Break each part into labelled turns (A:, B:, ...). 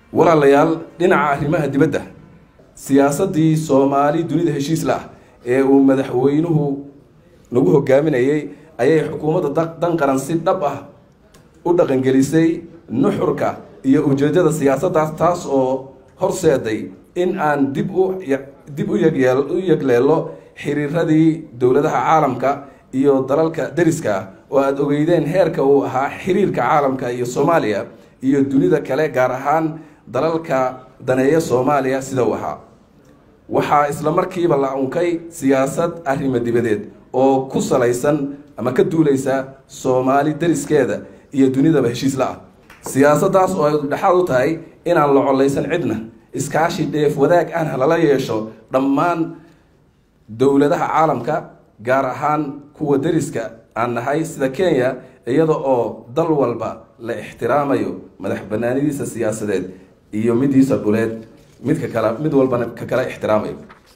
A: walaalayaal dhinaca arrimaha dibadda siyaasaddii soomaali dunida heshiisla ah ee uu madaxweynuhu nagu hogaaminayay ayay xukuumadda dan qaran si dhab ah u dhaqangelisay nuxurka iyo ujeeddada siyaasaddaas taas oo horseeday in aan dib u dib u yegyeel u yegleelo xiriiradii dowladaha caalamka iyo dalalka deriska ah oo aada ogeydeen heerka uu ahaa xiriirka caalamka iyo soomaaliya iyo dunida kale gaar ahaan dalalka daneeya soomaaliya sida uu ahaa waxaa isla markiiba la unkay siyaasad arrimo dibadeed oo ku salaysan ama ka duuleysa soomaali deriskeeda iyo dunidaba heshiis la ah siyaasaddaas oo ay dhexaad u tahay inaan la collaysan cidna iskaashi dheef wadaag ahna lala yeesho dhammaan dowladaha caalamka gaar ahaan kuwa deriska aan nahay sida kenya iyada oo dal walba la ixtiraamayo madax banaanidiisa siyaasadeed iyo midiisa dhuleed midka kale mid walbana ka kale ixtiraamayo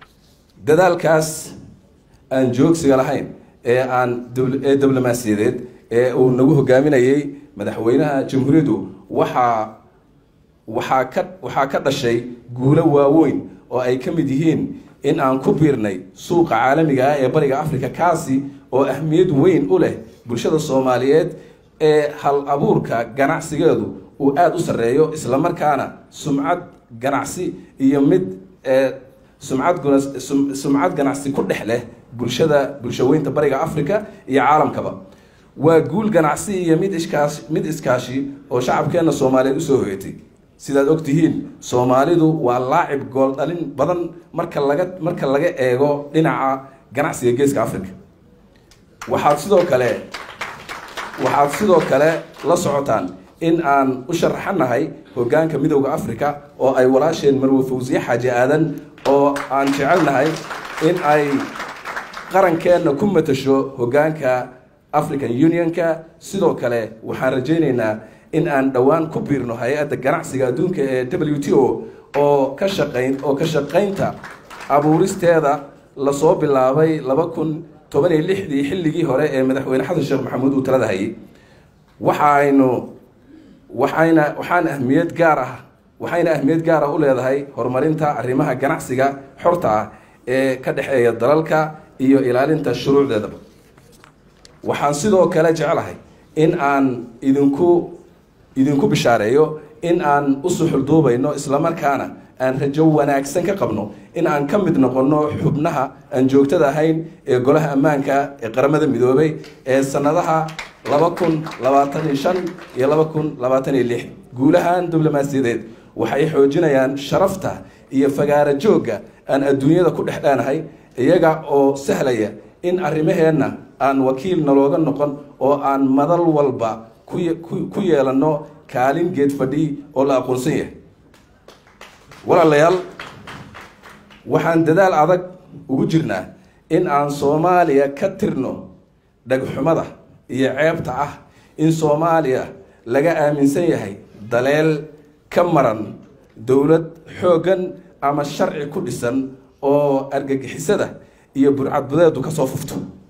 A: dadaalkaas aan joogsiga lahayn ee aan ee diblomaasiyadeed ee uu nagu hogaaminayay madaxweynaha jamhuuriyaddu waxaa waxaa ka waxaa ka dhashay guulo waaweyn oo ay ka mid yihiin in aan ku biirnay suuqa caalamiga ah ee bariga africa kaasi oo ahmiyad weyn u leh bulshada soomaaliyeed ee hal abuurka ganacsigeedu uu aada u sarreeyo islamarkaana sumcad ganacsi iyo mid sumcad sumcad ganacsi ku dhex leh bulshada bulshaweynta bariga africa iyo caalamkaba waa guul ganacsi iyo mid iskaashi mid iskaashi oo shacabkeenna soomaaliyeed usoo hoyatay sidaad og tihiin soomaalidu waa laacib gool dhalin badan marka laga marka laga eego dhinaca ganacsiga geeska africa waxaad sidoo kale waxaad sidoo kale la socotaan in aan u sharaxanahay hoggaanka midowda africa oo ay walaasheen marwe fawsiye xaaji aadan oo aan jecelnahay in ay qarankeenna ku matasho hoggaanka african unionka sidoo kale waxaan rajaynaynaa in aan dhowaan ku biirno hay-adda ganacsiga adduunka ee w t o oo ka shaqayn oo ka shaqaynta abuuristeeda lasoo bilaabay laba kun toban iyo lixdii xilligii hore ee madaxweyne xasan sheekh maxamuud uu talada hayay waxaaynu waxayna waxaan ahmiyad gaar ah waxayna ahmiyad gaar ah u leedahay horumarinta arrimaha ganacsiga xorta ah ee ka dhexeeya dalalka iyo ilaalinta shuruucdeedaba waxaan sidoo kale jeclahay in aan idinku idinku bishaareeyo in aan u suxul duubayno islamarkaana aan rajo wanaagsan ka qabno in aan ka mid noqonno xubnaha aan joogtada ahayn ee golaha ammaanka ee qaramada midoobay ee sanadaha laba kun labaatan iyo shan iyo laba kun labaatan iyo lix guulahan diblomaasiyadeed waxay xoojinayaan sharafta iyo fagaaro joogga aan adduunyada ku dhex dheenahay iyaga oo sahlaya in arrimaheenna aan wakiil nalooga noqon oo aan madal walba ku yeelanno kaalin geed fadhi oo la aqoonsan yahay walaalayaal waxaan dadaal adag ugu jirnaa in aan soomaaliya ka tirno dhagxumada iyo ceebta ah in soomaaliya laga aaminsan yahay daleel ka maran dowlad xooggan ama sharci ku dhisan oo argagixisada iyo burcadbadeedu ka soo fufto